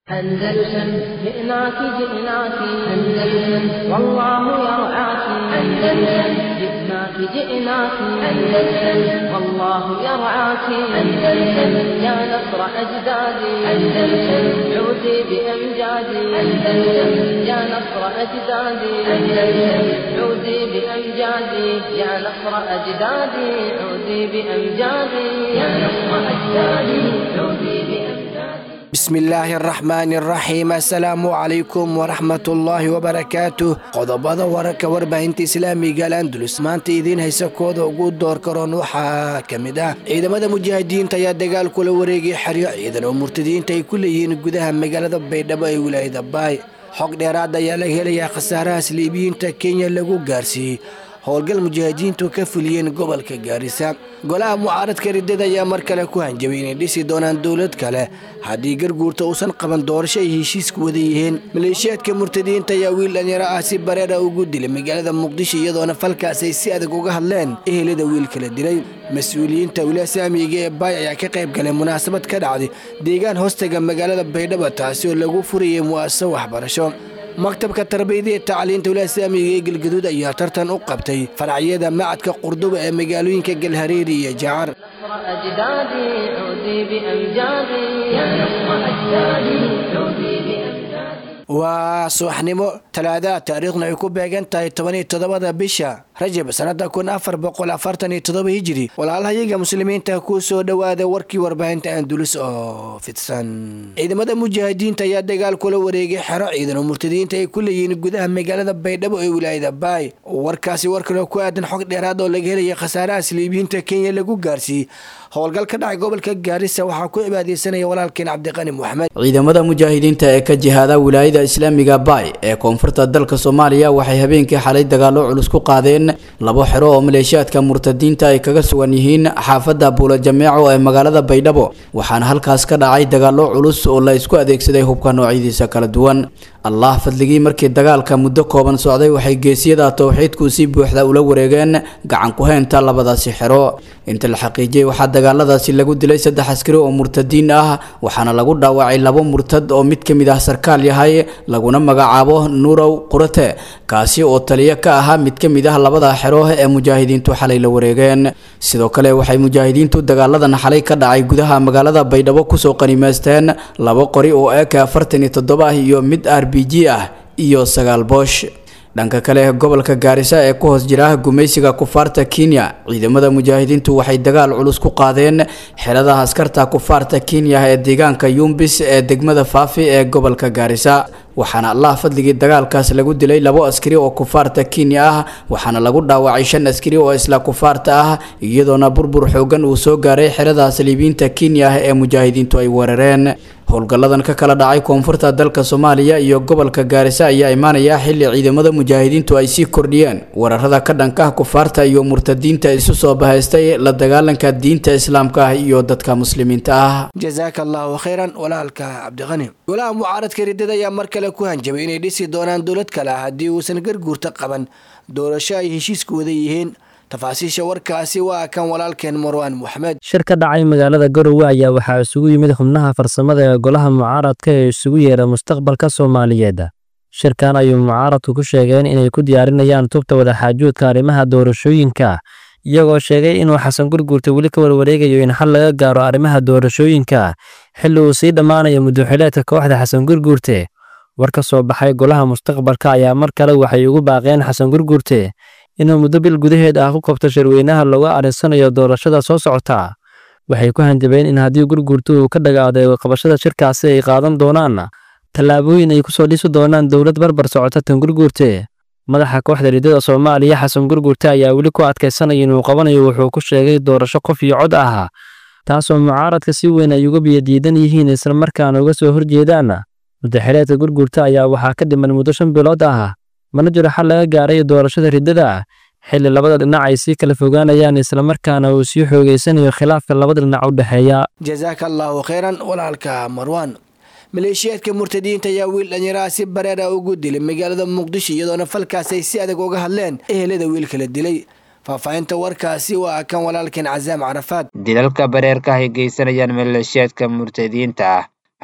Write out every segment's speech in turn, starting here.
أندلسن جئناك جئناك أندلسن والله يرعاك أندلسن جئناك جئناك أندلسن والله يرعاك أندلسن يا نصر أجدادي أندلسن عودي بأمجادي أندلسن يا نصر أجدادي أندلسن عودي بأمجادي يا نصر أجدادي عودي بأمجادي يا نصر أجدادي عودي بأمجادي bismillaahi araxmaani araxiim assalaamu calaykum waraxmatullaahi wabarakaatu qodobada wararka warbaahinta islaamiga alandulus maanta idiin haysa kooda ugu door karoon waxaa ka mid ah ciidamada mujaahidiinta ayaa dagaal kula wareegay xeryo ciidan oo murtadiyiinta ay ku leeyihiin gudaha magaalada baydhabo ee wilaayada baay xog dheeraad ayaa laga helayaa khasaarahaas liibiyiinta kenya lagu gaarsiiyey howlgal mujaahidiintu ka fuliyeen gobolka gaarisa golaha mucaaradka riddada ayaa mar kale ku hanjabay inay dhisi doonaan dowlad kale haddii garguurta uusan qaban doorasho ay heshiisku wada yihiin maleeshiyaadka murtadiyiinta ayaa wiil dhalinyaro ah si bareera ugu dilay magaalada muqdisho iyadoona falkaas ay si adag uga hadleen ehelada wiilka la dilay mas-uuliyiinta wilaaya saamiga ee baay ayaa ka qayb galay munaasabad ka dhacday deegaan hoostaga magaalada baydhabo taasi oo lagu furayay mu'asaso waxbarasho maktabka tarbiyada ee tacliinta wilaaya saamiga ee galgaduud ayaa tartan u qabtay faracyada macadka qurduba ee magaalooyinka galhareeri iyo jacar نصر أجدادي عودي بأمجادي يا نصر أجدادي عودي بأمجادي waa subaxnimo talaadaha taariikhna ay ku beegan tahay toban iyo toddobada bisha rajab sannada kun afar boqol afartan iyo toddoba hijiri walaalahayaga muslimiinta ku soo dhowaada warkii warbaahinta andulus oo fidsan ciidamada mujaahidiinta ayaa dagaal kula wareegay xero ciidan oo murtadiyiinta ay ku leeyihiin gudaha magaalada baydhabo ee wilaayada baay warkaasi war kaloo ku aadan xog dheeraad oo laga helaya khasaarahaas liibiyiinta kenya lagu gaarsiiyey howlgal ka dhacay gobolka gaarisa waxaa ku cibaadeysanaya walaalkeen cabdiqani moxamed ciidamada mujaahidiinta ee ka jihaada wilaayada islaamiga baay ee koonfurta dalka soomaaliya waxay habeenkii xalay dagaalo culus ku qaadeen labo xero oo maleeshiyaadka murtadiinta ay kaga sugan yihiin xaafadda buula jameeco ee magaalada baydhabo waxaana halkaas ka dhacay dagaalo culus oo la isku adeegsaday hubka noocyadiisa kala duwan allah fadligii markii dagaalka muddo kooban socday waxay geesiyada towxiidku si buuxda ula wareegeen gacan ku-heynta labadaasi xero inta la xaqiijiyey waxaa dagaaladaasi lagu dilay saddex askari oo murtadiin ah waxaana lagu dhaawacay labo murtad oo mid ka mid ah sarkaal yahay laguna magacaabo nuurow qurate kaasi oo taliyo ka ahaa mid ka mid ah labada xero ee mujaahidiintu xalay la wareegeen sidoo kale waxay mujaahidiintu dagaaladan xalay ka dhacay gudaha magaalada baydhabo kusoo qanimaysteen labo qori oo eka afartan iyo toddoba ah iyo mid r b g ah iyo sagaal boosh dhanka kale gobolka gaarisa ee ku hoos jira gumaysiga kufaarta kenya ciidamada mujaahidiintu waxay dagaal culus ku qaadeen xerada askarta kufaarta kenya ee deegaanka yumbis ee degmada faafi ee gobolka gaarisa waxaana allah fadligii dagaalkaas lagu dilay labo askari oo kufaarta kenya ah waxaana lagu dhaawacay shan askari oo isla kufaarta ah iyadoona burbur xoogan uu soo gaaray xerada saliibiinta kenya ah ee mujaahidiintu ay weerareen howlgalladan ka kala dhacay koonfurta dalka soomaaliya iyo gobolka gaarisa ayaa imaanaya xilli ciidamada mujaahidiintu ay sii kordhiyeen weerarada ka dhanka kufaarta iyo murtadiinta isu soo bahaystay la dagaalanka diinta islaamka ah iyo dadka muslimiinta ah jazaaka allahu khayran walaalka cabdiqani golaha mucaaradka riddada ayaa mar kale ku hanjabay inay dhisi doonaan dowlad kale ah haddii uusan garguurta qaban doorasho ay heshiisku wada yihiin tafaasiisha warkaasi waa kan walaalkeen marwaan moxamed shir ka dhacay magaalada garowe ayaa waxaa isugu yimid xubnaha farsamada ee golaha mucaaradka ee isugu yeera mustaqbalka soomaaliyeed shirkan ayuu mucaaradku ku sheegeen inay ku diyaarinayaan tubta wadaxaajoodka arrimaha doorashooyinka iyagoo sheegay inuu xasan gurguurta weli ka warwareegayo in xal laga gaaro arrimaha doorashooyinka xilli uu sii dhammaanayo muddoxileedka kooxda xasan gurguurte war ka soo baxay golaha mustaqbalka ayaa mar kale waxay ugu baaqeen xasan gurguurte inuu muddo bil gudaheed ah ku qabto shirweynaha looga arinsanayo doorashada soo socota waxay ku hanjabeen in haddii gurguurta uu ka dhagaaday qabashada shirkaasi ay qaadan doonaan tallaabooyin ay kusoo dhisi doonaan dowlad barbar socota tan gurguurte madaxa kooxda riddada soomaaliya xasan gurguurte ayaa weli ku adkaysanaya inuu qabanayo wuxuu ku sheegay doorasho qof iyo cod ah taasoo mucaaradka si weyn ay uga biyadiidan yihiin islamarkaana uga soo horjeedaan muddaxileedka gurguurta ayaa waxaa ka dhiman muddo shan bilood ah mana jiro xal laga gaaray doorashada riddada xilli labada dhinac ay sii kala fogaanayaan islamarkaana uu sii xoogeysanayo khilaafka labada dhinac u dhexeeya jazaaka allahu khayran walaalka marwaan maleeshiyaadka murtadiyiinta ayaa wiil dhalinyaraha si bareera ugu dilay magaalada muqdisho iyadoona falkaas ay si adag uga hadleen ehelada wiilka la dilay faahfaahinta warkaasi waa kan walaalkeen casaam carafaad dilalka bareerka ay geysanayaan maleeshiyaadka murtadiyiinta ah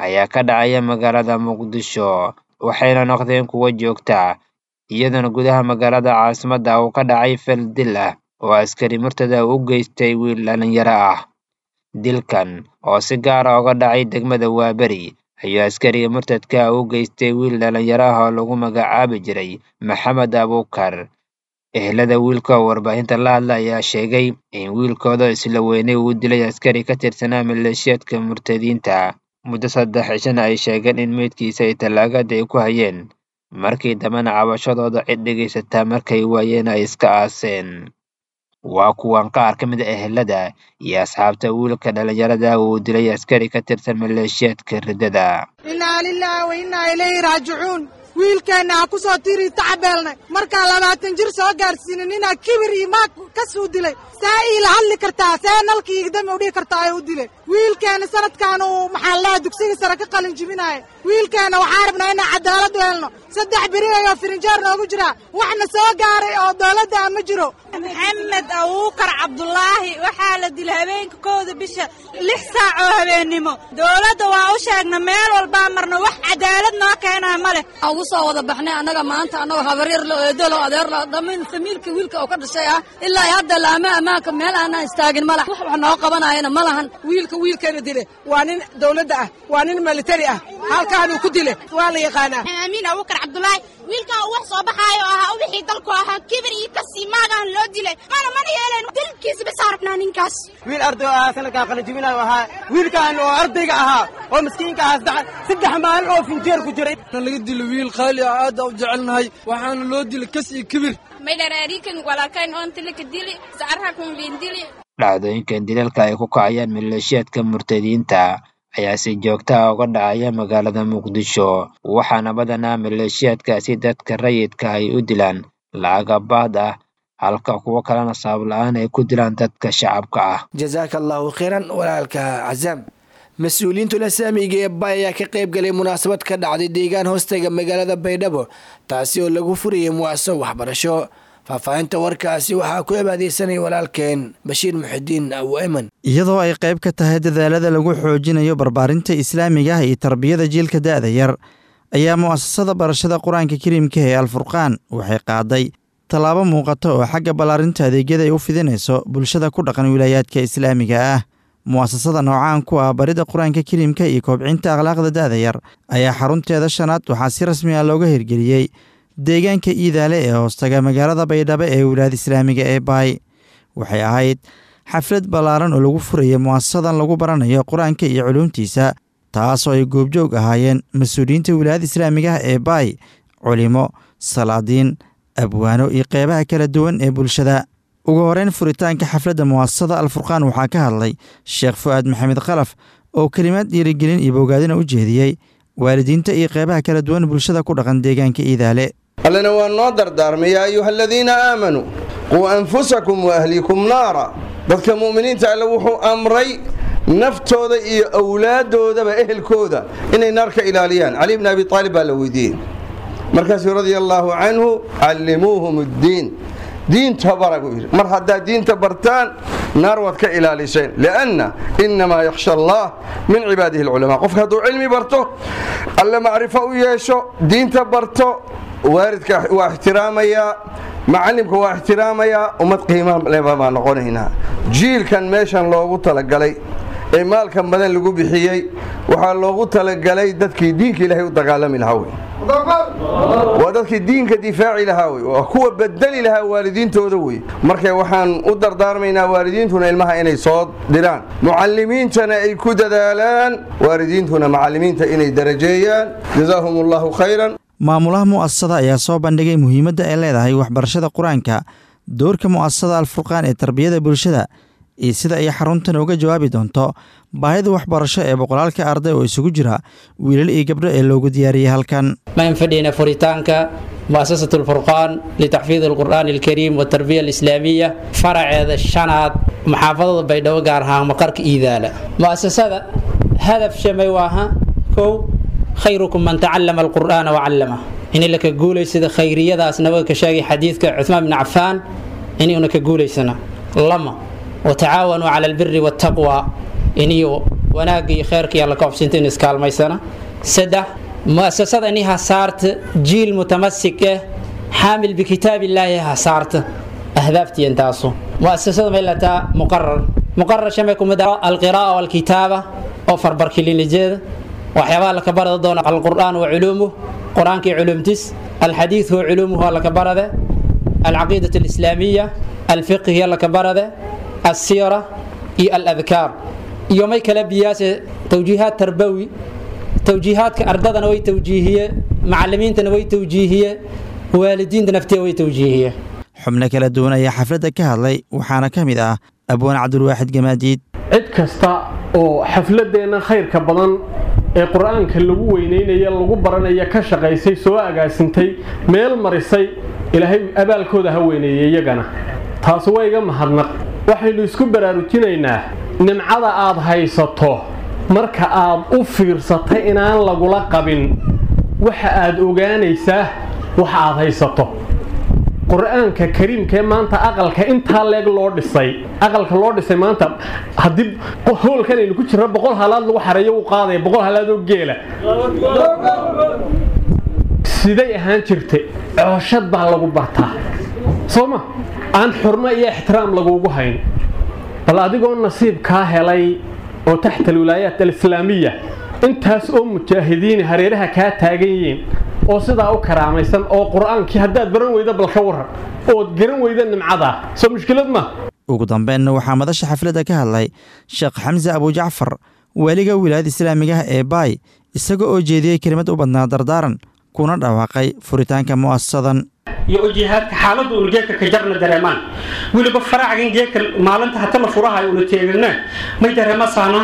ayaa ka dhacaya magaalada muqdisho waxayna noqdeen kuwo joogta iyadoona gudaha magaalada caasimadda uu ka dhacay fal dil ah oo askari murtada u geystay wiil dhalinyaro ah dilkan oo si gaara uga dhacay degmada waaberi ayuu askariga murtadka u geystay wiil dhalinyaro ah oo lagu magacaabi jiray maxamed abuukar ehelada wiilka oo warbaahinta la hadla ayaa sheegay in wiilkooda isla weynay uu dilay askari ka tirsanaa maleeshiyaadka murtadiinta muddo saddex cishana ay sheegeen in meydkiisa ay tallaagada ay ku hayeen markii dambena cabashadooda cid dhegaysataa markay waayeen ay iska aaseen waa kuwan qaar ka mid a ehelada iyo asxaabta wiilka dhalinyarada uu dilay askari ka tirsan maleeshiyaadka riddada innaa lilaahi wa innaa ilayhi raajicuun wiilkeenna ha ku soo tirii tacabeelnay markaa labaatan jir soo gaarsiinin inaa kibir iyo maag ka suu dilay see iila hadli kartaa see nalka iigdami u dhihi kartaa ee u dilay wiilkeenna sanadkan uu maxaa lahaa dugsiga sare ka qalin jibinaaya wiilkeenna waxaa rabnaa inaan cadaalad u helno saddex beri ayoo firinjeer noogu jiraa waxna soo gaaray oo dowladda a ma jiro maxamed abuukar cabdulaahi waxaa la dilay habeenka kowda bisha lix saac oo habeennimo dowladda waa u sheegna meel walbaa marna wax cadaalad noo keenaa ma leh ugu soo wada baxnay annaga maanta annagoo habaryar lo eedolo adeerlo dhammayn famiilka wiilka oo ka dhashay ah ilaa hadda laama ammaanka meel aanaan istaagin ma lah wax wax noo qabanayana ma lahan wiilka wiilkeena dile waa nin dowladda ah waa nin militari ah halkaanuu ku dile waa la yaqaanaa amiin abuukar cabdulaahi wiilkan uu wax soo baxaayo ahaa wixii dalku ahaa kibir iyo kasii maagaan loo dilay mana mana yeeleen dilkiisa bas arabnaa ninkaas wiil arday oo ahaa sanadkan qalinjibinayo ahaa wiilkan oo ardayga ahaa oo miskiinka ahaa saddex maalin oo finjeer ku jiray laga dilo wiil qaali ah aad u jecelnahay waxaana loo dilay kas iyo kibir maydharaarikan walaalkayn oon tilika dili sacarrakun biin dili dhacdooyinkan dilalka ay ku kacayaan maleeshiyaadka murtadiinta ayaa si joogta ah uga dhacaya magaalada muqdisho waxaana badanaa maleeshiyaadkaasi dadka rayidka ay u dilaan lacagabaad ah halka kuwo kalena sabab la-aan ay ku dilaan dadka shacabka ah jasaaka allahu khayran walaalka casaam mas-uuliyiintu lasaamiga ee bay ayaa ka qayb galay munaasabad ka dhacday deegaan hoostaga magaalada baydhabo taasi oo lagu furayay muaso waxbarasho faahfaahinta warkaasi waxaa ku abaadeysanaya walaalkeen bashiir muxidiin aweman iyadoo ay qayb ka tahay dadaalada lagu xoojinayo barbaarinta islaamiga ah iyo tarbiyada jiilka da'da yar ayaa mu'asasada barashada qur-aanka kariimka ee alfurqaan waxay qaaday tallaabo muuqata oo xagga ballaarinta adeegyada ay u fidinayso bulshada ku dhaqan wilaayaadka islaamiga ah mu'asasada noocaan ku ah barida qur-aanka kariimka iyo koobcinta akhlaaqda da'da yar ayaa xarunteeda shanaad waxaa si rasmi ah looga hirgeliyey deegaanka iidaale ee hoostaga magaalada baydhabo ee wilaayada islaamiga ee baay waxay ahayd xaflad ballaaran oo lagu furaya mu'asasadan lagu baranayo qur-aanka iyo culuumtiisa taasoo ay goobjoog ahaayeen mas-uuliyiinta wilaayada islaamiga ah ee baay culimo salaadiin abwaano iyo qeybaha kala duwan ee bulshada ugu horeyn furitaanka xafladda mu'asasada alfurqaan waxaa ka hadlay sheekh fu'aad maxamed khalaf oo kelimaad dhiirigelin iyo bogaadina u jeediyey waalidiinta iyo qeybaha kala duwan bulshada ku dhaqan deegaanka iidaale allana waa noo dardaarmay yaa ayuha aladiina aamanuu quu anfusakum wa ahlikum naara dadka mu'miniinta alle wuxuu amray naftooda iyo awlaaddoodaba ehelkooda inay naar ka ilaaliyaan cali bni abi aalib baa la weydiiyey markaasuu radia allaahu canhu callimuuhum addiin diinta bara buu yidhi mar haddaad diinta bartaan naar waad ka ilaaliseen lianna innamaa yakhsha allah min cibaadihi alculamaa qofka hadduu cilmi barto alle macrifo u yeesho diinta barto waalidka waa ixtiraamayaa macallimka waa ixtiraamayaa ummad qiima leba baa noqonaynaa jiilkan meeshan loogu talagalay ee maalkan badan lagu bixiyey waxaa loogu talagalay dadkii diinka ilaahay u dagaalami lahaa wey waa dadkii diinka difaaci lahaa wey waa kuwa bedeli lahaa waalidiintooda wey marka waxaan u dardaarmaynaa waalidiintuna ilmaha inay soo diraan mucalimiintana ay ku dadaalaan waalidiintuna macalimiinta inay darajeeyaan jazaahum allahu khayran maamulaha mu'asasada ayaa soo bandhigay muhiimadda ay leedahay waxbarashada qur-aanka doorka mu'asasada alfurqaan ee tarbiyada bulshada iyo sida ay xaruntan uga jawaabi doonto baahida waxbarasho ee boqolaalka arday oo isugu jira wiilal iyo gabdho ee loogu diyaariyey halkan maan fadhiyna furitaanka mu'asasatu alfurqaan litaxfiid alqur'aani alkariim watarbiya alislaamiya faraceeda shanaad maxaafadada baydhabo gaar ahaan maqarka iidaala mu'asasada hadaf shamay waaha kow khayrukum man tacallama alqur'aana wacallama in laka guulaysada khayriyadaas nabaga ka sheegay xadiidka cuthmaan bni cafaan inuuna ka guulaysana lama watacaawanuu cala albiri waataqwa iniyo wanaagga iyo kheyrka iyo alla ka xubsinta in iskaalmaysana saddex mu'asasada ini hasaarta jiil mutamasik ah xaamil bikitaab illaahi hasaarta ahdaaftii intaasu mu'asasada may lataa muqarar muqarar shamay kumid ah alqiraa'a walkitaaba oo farbarkilinijeeda waxyaabaha laka barada doona alqur'aan wa culuumuh qur-aanka iyo culuumtis alxadiid wa culuumuhu laka barade alcaqiidat alislaamiya alfiqhiya laka barade alsiyara iyo aladkaar iyo may kala biyaase tawjiihaad tarbawi tawjiihaadka ardadana way tawjiihiye macalimiintana way tawjiihiye waalidiinta naftiya way tawjiihiye xubno kala duwan ayaa xafladda ka hadlay waxaana ka mid ah abwaan cabdulwaaxid gamaadiid cid kasta oo xafladeenna khayrka badan ee qur-aanka lagu weynaynaya lagu baranaya ka shaqaysay soo agaasintay meel marisay ilaahay abaalkooda ha weyneeyey iyagana taasi waa iga mahadnaq waxaynu isku baraarujinaynaa nimcada aad haysato marka aad u fiirsatay inaan lagula qabin waxa aad ogaanaysaa waxa aad haysato qur-aanka kariimkaee maanta aqalka intaa leeg loo dhisay aqalka loo dhisay maanta haddii hoolkan aynu ku jirna boqol halaad lagu xareeyo u qaadaya boqol halaad oo geela siday ahaan jirta cooshad baa lagu bartaa soo ma aan xurmo iyo ixtiraam lagugu hayn bal adigoo nasiib kaa helay oo taxta alwilaayaat alislaamiya intaas oo mujaahidiini hareeraha kaa taagan yihiin oo sidaa u karaamaysan oo qur-aankii haddaad baran weyda bal ka waran ood garan weyda nimcadaa soo mushkilad ma ugu dambeynna waxaa madasha xafladda ka hadlay sheekh xamse abujacfar weliga wilaayada islaamigaha ee baay isaga oo jeediyey kelimad u badnaa dardaaran kuna dhawaaqay furitaanka mu'asasadan iyo ujihaadka xaaladda unu geedka ka jarna dareemaan weliba faraacan geedka maalinta hata la furahayo una teegana may dareemasaana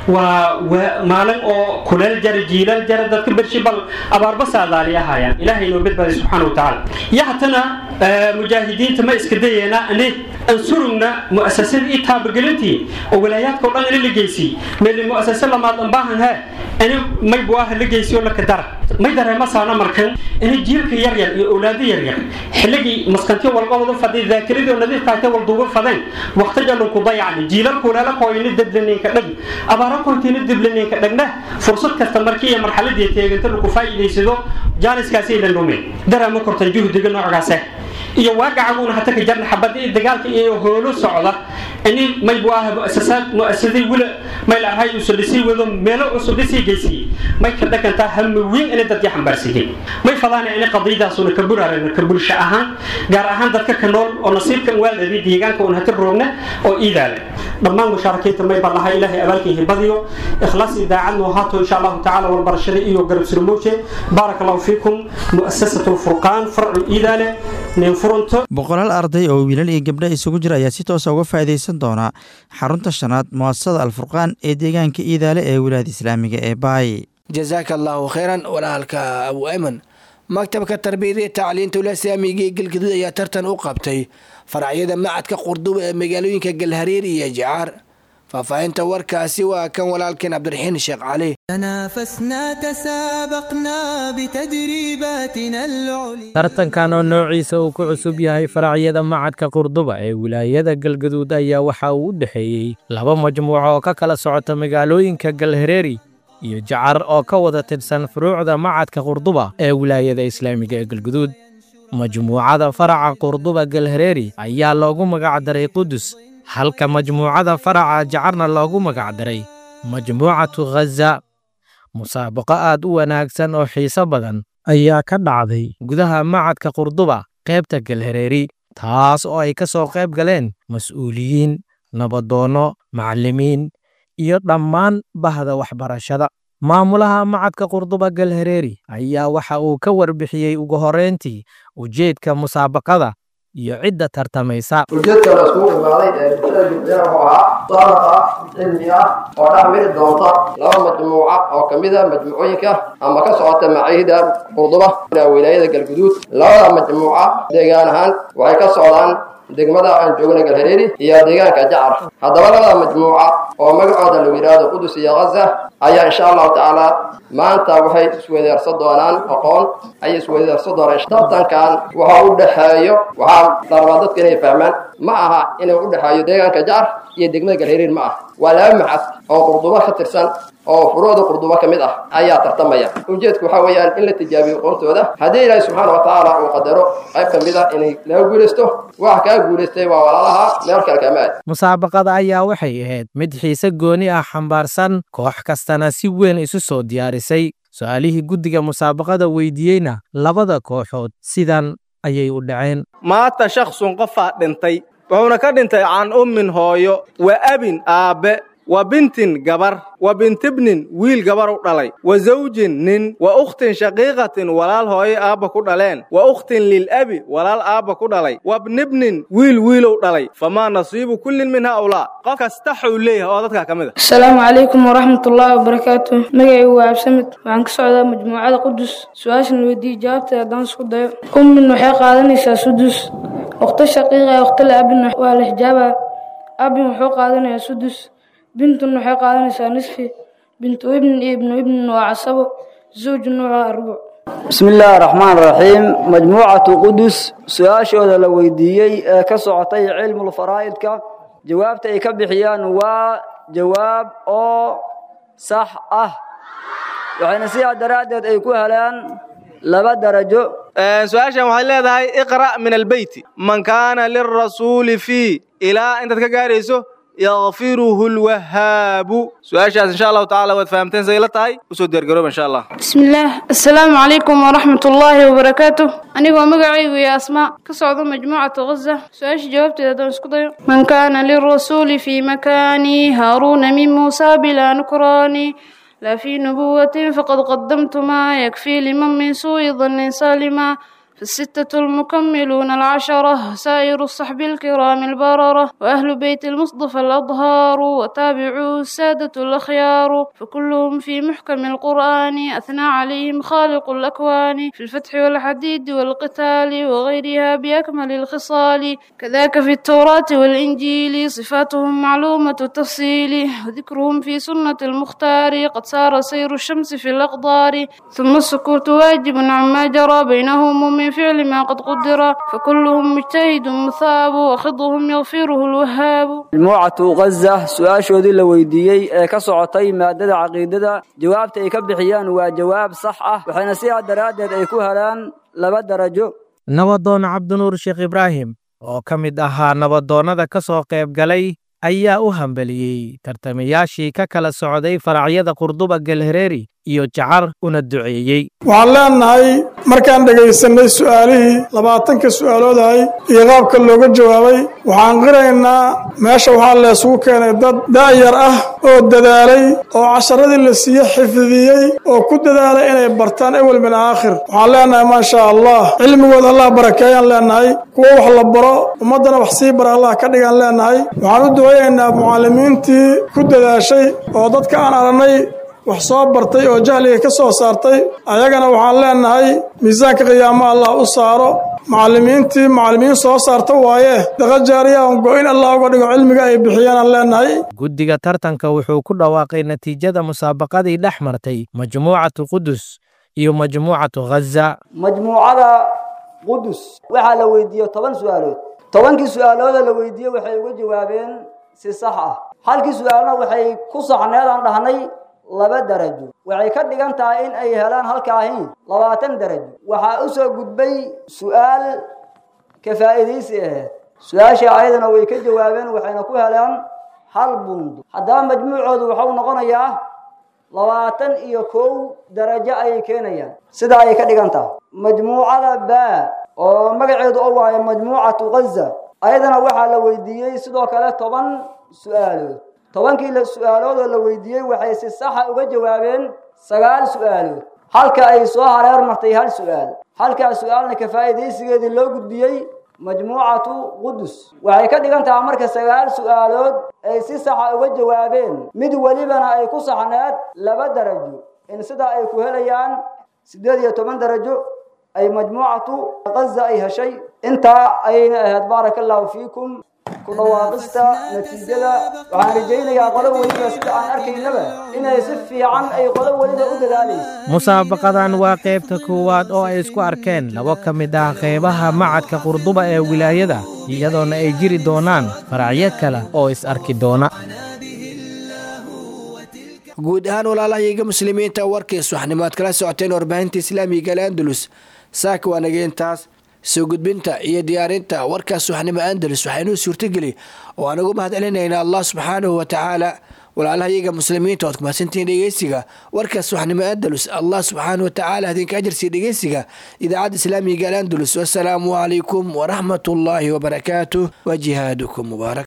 waa maalin oo kuleel jara jiilal jara dadka bershi bal abaarba saadaaliyahayaan ilaahay noo badbaaday subxaana wa tacaala iyo hatana mujaahidiinta ma iska dayeena ani ansurugna mu'asasada ii taabagelintii oo walaayaadka o dhan ina la geysiy meeli mu'asase lamaad an baahan he ini may buaha la geysiy oo laka dara may dareemasaana markan ini jiilka yaryar iyo awlaado yaryar xilligii maskantiyo walqabadu faday daakiradii oo nadiifkaate walduuga fadeen waqtijalun ku dayacni jiilal kuleela kooyni deblaninka dhag abaara koytina deblaninka dhagna fursad kasta markii iyo marxaladii teeganta lagu faa'iidaysado jaaniskaasi ilan dhumin dareema kortan juhdiga noocaase iyo waagacaguuna hata ka jarna xabadii dagaalka iyo hoolo socda ini may bu ah muasasaad muasaday wila may lahay usa dhisii wado meelo cusub dhisii geysiyey may ka dhagantaa hami weyn inay dadkii xambaarsiiyey may fadaana inay qadiyadaasuna ka buraarayno ka bulsho ahaan gaar ahaan dadka ka nool oo nasiibkan waaldhabi deegaanka un hata roogna oo iidaale dhammaan mushaarakiinta may baan lahay ilaahay abaalkii badiyo ikhlaas idaacadnu haato insha allahu tacaala walbarashada iyo garab sirmooje baaraka allahu fiikum muasasatu lfurqaan farcu iidaale nin furanto boqolaal arday oo wiilal iyo gabdha isugu jira ayaa si toosa uga faa'iidaysan doona xarunta shanaad mu'asasada alfurqaan ee deegaanka iidaale ee wilaayada islaamiga ee baay jasaaka allaahu khayran walaalka abu ayman maktabka tarbiyada iyo tacliinta ulasaamiga ee galgaduud ayaa tartan u qabtay faracyada macadka qurduba ee magaalooyinka galhareer iyo jacaar faahfaahinta warkaasi waa kan walaalkeen cabdiraxiin sheekh cali تنافسنا تسابقنا بتدريباتنا العليا tartankan oo noociisa uu ku cusub yahay faracyada macadka qurduba ee wilaayada galgaduud ayaa waxa uu u dhexeeyey laba majmuuco oo ka kala socota magaalooyinka galhareeri iyo jacar oo ka wada tirsan furuucda macadka qurduba ee wilaayada islaamiga ee galgaduud majmuucada faraca qurduba galhareeri ayaa loogu magacdaray qudus halka majmuucada faraca jacarna loogu magacdaray majmuucatu khaza musaabaqo aad u wanaagsan oo xiiso badan ayaa ka dhacday gudaha macadka qurduba qaybta galhareeri taas oo ay ka soo qayb galeen mas'uuliyiin nabadoonno macallimiin iyo dhammaan bahda waxbarashada maamulaha macadka qurduba galhareeri ayaa waxa uu ka warbixiyey ugu horrayntii ujeedka musaabaqada iyo cidda tartamaysa ujeedka la iskugu imaaday ee bulshada jubbaland wuxuu ahaa musaaraqa cilmi ah oo dhex mari doonta laba majmuuca oo ka mid a majmuucooyinka ama ka socota maciihida qurduba wilaayada galguduud labada majmuuca deegaan ahaan waxay ka socdaan degmada aan joogna galhareeri iyo deegaanka jacar haddaba labada majmuuca oo magacooda lagu yidhaahdo qudus iyo khaza ayaa insha allahu tacaala maanta waxay isweydaarsan doonaan aqoon ayay isweydaarsan doonaan tartankan waxa u dhexeeyo waxaa la rabaa dadka inay fahmaan ma aha inuu u dhexeeyo deegaanka jacar iyo degmada galhareeri ma aha waa laba macad oo qurdubo ka tirsan oo furuucda qurdubo ka mid ah ayaa tartamaya ujeedku waxaa weeyaan in la tijaabiyo aqoontooda haddii ilaahi subxaana wa tacaala uu qadaro qayb ka mid ah inay laga guulaysto waxa kaa guulaystay waa walaalaha meel kale kama aad musaabaqada ayaa waxay ahayd mid xiise gooni ah xambaarsan koox kastana si weyn isu soo diyaarisay su-aalihii guddiga musaabaqada weydiiyeyna labada kooxood sidan ayay u dhaceen maata shakhsun qofaa dhintay wuxuuna ka dhintay can ummin hooyo wa abin aabbe wa bintin gabar wa bintibnin wiil gabar u dhalay wa zawjin nin wa ukhtin shaqiiqatin walaal hooyo aabba ku dhaleen wa ukhtin lilabi walaal aabba ku dhalay wa bnibnin wiil wiilow dhalay famaa nasiibu kullin min haaulaa qof kasta xuu leeyahay oo dadkaa ka mid a asalaamu calaykum waraxmatullaahi wabarakaatu magacaygu waa absamid waxaan ka socdaa majmuucada qudus su-aashan weydiiye jawaabteeda haddaan isku dayo ummin waxay qaadanaysaa sudus ukhto shaqiiqa ee ukhto la-abin waa la xijaabaa abin wuxuu qaadanayaa sudus bintun waxay qaadanaysaa nisfi bintu ibnin iyo ibnu ibnin waa casabo zawjun waa rubuc bismi illaahi raxmaan raxiim majmuucatu qudus su-aashooda la weydiiyey ee ka socotay cilmul faraa'idka jawaabta ay ka bixiyaan waa jawaab oo sax ah waxayna sidaa daraaddeed ay ku helaan laba darajo su-aashan waxay leedahay iqra' min albeyti man kaana lirasuuli fii ilaa intaad ka gaarayso yakfiruhu lwahaabu su-aashaas insha allahu tacala waad fahamteen say la tahay usoo diyaargarooba insha allah bismillaah assalaamu calaykum waraxmatullaahi wabarakaatu anigoo magacaygu iyo asmaa ka socda majmuucatu ghaza su-aasha jawaabteeda haddaan isku dayo man kaana lirasuuli fii makaani haaruuna min muusaa bilaa nukraani لا في نبوة فقد قدمت ما يكفي لمن من سوء ظن سالما فالستة المكملون العشرة سائر الصحب الكرام البررة وأهل بيت المصطفى الأطهار وتابعوا السادة الأخيار فكلهم في محكم القرآن أثنى عليهم خالق الأكوان في الفتح والحديد والقتال وغيرها بأكمل الخصال كذاك في التوراة والإنجيل صفاتهم معلومة التفصيل وذكرهم في سنة المختار قد سار سير الشمس في الأقدار ثم السكوت واجب عما جرى بينهم من فعل ما قد قدر فكلهم مجتهد مثاب وخضهم يغفره الوهاب majmuucatu ghaza su-aashoodii la weydiiyey ee ka socotay maadada caqiidada jawaabta ay ka bixiyaan waa jawaab sax ah waxayna sidaa daraaddeed ay ku helaan laba darajo nabadoon cabdinuur sheekh ibraahim oo ka mid ahaa nabadoonnada ka soo qayb galay ayaa u hambeliyey tartamayaashii ka kala socday faracyada qurduba galhareeri iyo jacar una duceeyey waxaan leenahay markaan dhegaysanay su'aalihii labaatanka su'aaloodahay iyo qaabka looga jawaabay waxaan qiraynaa meesha waxaa laysugu keenay dad da'yar ah oo dadaalay oo casharadii la siiye xifdiyey oo ku dadaalay inay bartaan ewel min aakhir waxaan leenahay maasha allah cilmigooda allah barakeeyaan leenahay kuwo wax la baro ummaddana wax sii bara allah ka dhigaan leenahay waxaan u ducaynaynaa mucallimiintii ku dadaashay oo dadka aan aragnay wax soo bartay oo jahliga ka soo saartay ayagana waxaan leenahay miisaanka qiyaamo allah u saaro macallimiintii macallimiin soo saarta waaye daqa jaariya on go-in allah uga dhigo cilmiga ay bixiyeenaan leenahay guddiga tartanka wuxuu ku dhawaaqay natiijada musaabaqadii dhex martay majmuucatu qudus iyo majmuucatu ghaza majmuucada qudus waxaa la weydiiyey toban su'aalood tobankii su'aalooda la weydiiyey waxay uga jawaabeen si sax ah halkii su'aalna waxay ku saxneed aan dhahnay laba darajo waxay ka dhigan tahay in ay helaan halkaahin labaatan darajo waxaa u soo gudbay su'aal ka faa'iidaysi ahayd su-aasha ayadana way ka jawaabeen waxayna ku heleen hal buundo haddaba majmuucoodu waxau noqonayaa labaatan iyo kow darajo ayay keenayaan sidaa ayay ka dhigan tahay majmuucada baa oo magaceedu oo waayo majmuucatu ghaza ayadana waxaa la weydiiyey sidoo kale toban su'aalood tobankii su-aaloodoo la weydiiyey waxay si saxa uga jawaabeen sagaal su'aalood halka ay soo hareer martay hal su'aal halkaa su-aalna ka faa'iidaysigeedii loo gudbiyey majmuucatu qudus waxay ka dhigan tahay marka sagaal su'aalood ay si saxa uga jawaabeen mid welibana ay ku saxneed laba darajo in sidaa ay ku helayaan siddeed iyo toban darajo ay majmuucatu ghaza ay heshay intaa ayayna ahayd baaraka allahu fiikum ku dhawaaqista natiijada waxaan rajaynayaa qolo weliba sida aan arkaynaba inay si fiican ay qolo weliba u dadaalayso musaabaqadan waa qaybta koowaad oo ay isku arkeen labo ka mid ah qaybaha macadka qurduba ee wilaayada iyadoona ay jiri doonaan faracyo kale oo is arki doona guud ahaan walaalahayaga muslimiinta warkiis waxnimaad kala socoteen warbaahinta islaamiga al-andalus saaka waa nageentaas soo gudbinta iyo diyaarinta warkaas waxnimo andalus waxaynuu suurtogeli oo aan ugu mahad celinaynaa allah subxaanahu wa tacaala walaalahayaga muslimiinta oad kumahadsantihiin dhegeysiga warkaas waxnimo andalus allah subxaanahu wa tacaala idinka ajarsiiya dhegeysiga idaacadda islaamiga al andalus wasalaamu calaykum waraxmat ullaahi wabarakaatuh wa jihaadukum mubaarak